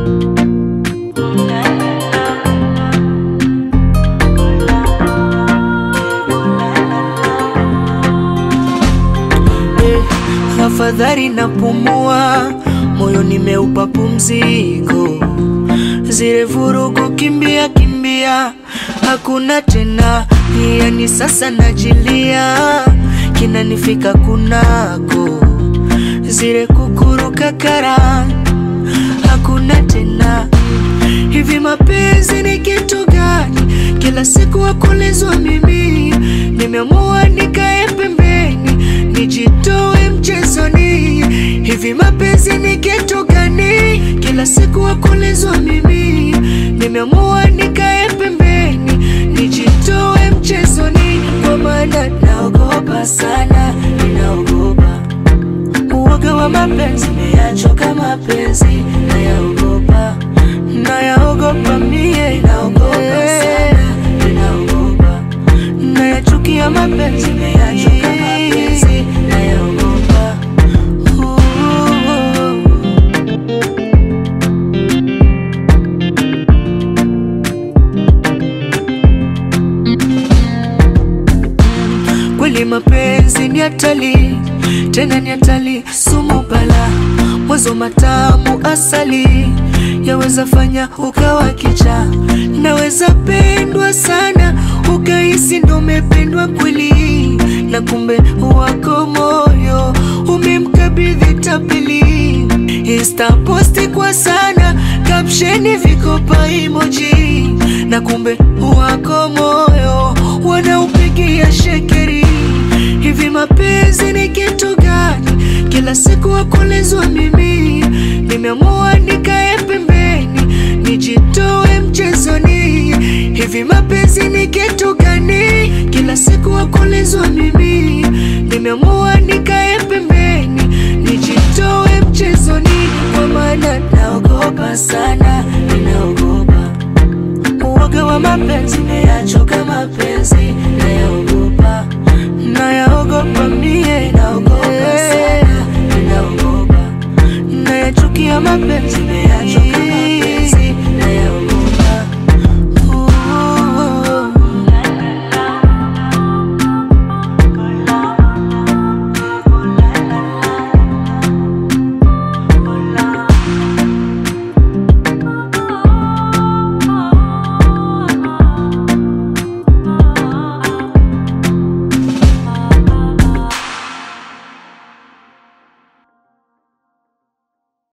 Eh, afadhali napumua, moyo nimeupa pumziko, zile vurugu kimbia kimbia, hakuna tena, yani sasa najilia, kinanifika kunako, zile kukuruka kara, hakuna tena. Hivi mapenzi ni kitu gani? Kila siku wakulizwa mimi, nimeamua nikae pembeni, nijitoe mchezoni. Hivi mapenzi ni kitu gani? Kila siku wakulizwa mimi, nimeamua nikae pembeni, nijitoe mchezoni, kwa maana naogopa sana, ninaogopa uoga wa mapenzi, nimeyachoka mapenzi, nayaogopa nayaogopa mie, naogopa sana, ninaogopa nayachukia mapenzi, nimeyachoka mapenzi, nayaogopa Ooh. Kweli mapenzi ni hatari, tena ni hatari, sumu bala, mwanzo matamu asali, yaweza fanya ukawa kicha, naweza pendwa sana, ukahisi ndo umependwa kweli, na kumbe wako moyo umemkabidhi tapeli. Insta posti kwa sana, kapsheni vikopa emoji, na kumbe wako moyo wanaupigia shekeri. Hivi mapenzi ni kitu gani? Kila siku wakulizwa mimi, nimeamua nikae pembeni, nijitoe mchezoni. Hivi mapenzi ni kitu gani? Kila siku wakulizwa mimi, nimeamua nikae pembeni, nijitoe mchezoni, kwa maana naogopa sana, ninaogopa uoga wa mapenzi, nimeyachoka mapenzi, nayaogopa nayaogopa mie, naogopa sana, ninaogopa nayachukia mapenzi, nimeyachoka